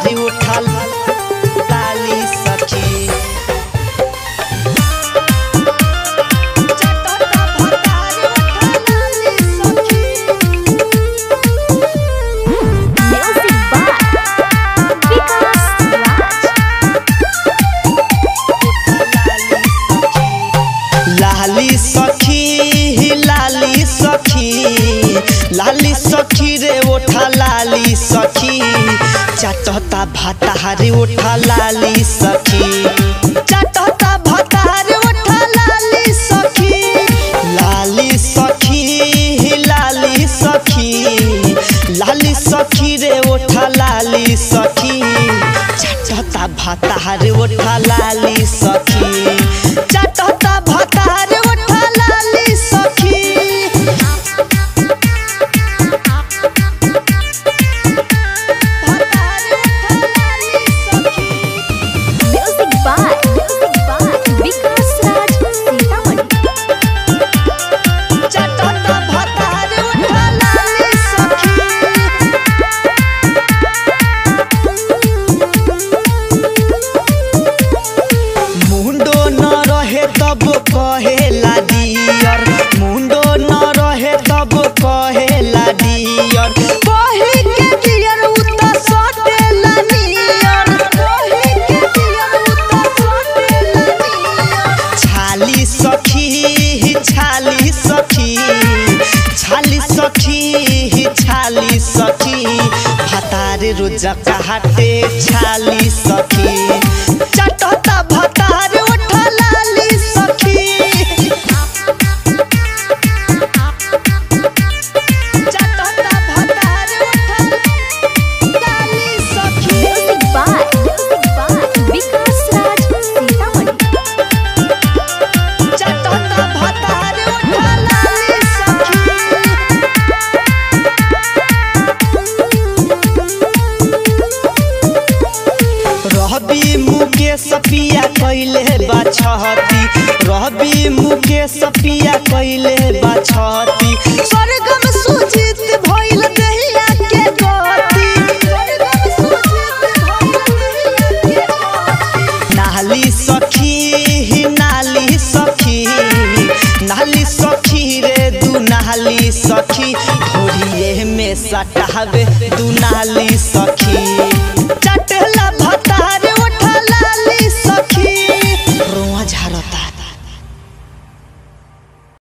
भतारी उठल लाली सखी चटता भतारी उठल लाली सखी Music by Vikas Raj. लाली सखी लाली सखी लाली सखी रे ओठा लाली सखी चटता भातारी ओठा लाली सखी चटता भातारी ओठा लाली सखी लाली सखी लाली सखी लाली सखी रे ओठा लाली सखी चटता भातारी ओठा लाली सखी चटता भातारी ओठा लाली सखी Music by Music by Vikas Raj Sitaman. चटता भातारी ओठा लाली सखी मुंडो न रहे तब कहेला डियर मुंडो न रहे तब कहेला डियर कहे के डियर उत सटेला नियर कहे के डियर उत सटेला नियर छाली सखी छाली सखी छाली सखी छाली सखी भतारे रोज काटे छाली सखी चटता भतारे उठा लाली सखी चटता भतारे उठा लाली सखी Music by Music by Vikas Raj Sitaman. चटता भतारे उठा लाली सखी रहबी मुकेश पिया कैले बाछती रहबी मुकेश पिया कैले बाछती स्वर्गम सुजित भइल दहिया के गति स्वर्गम सुजित भइल दहिया के गति नाली सखी नाली सखी नाली सखी रे दू नाली सखी ढोरिए में सटावे दू नाली सखी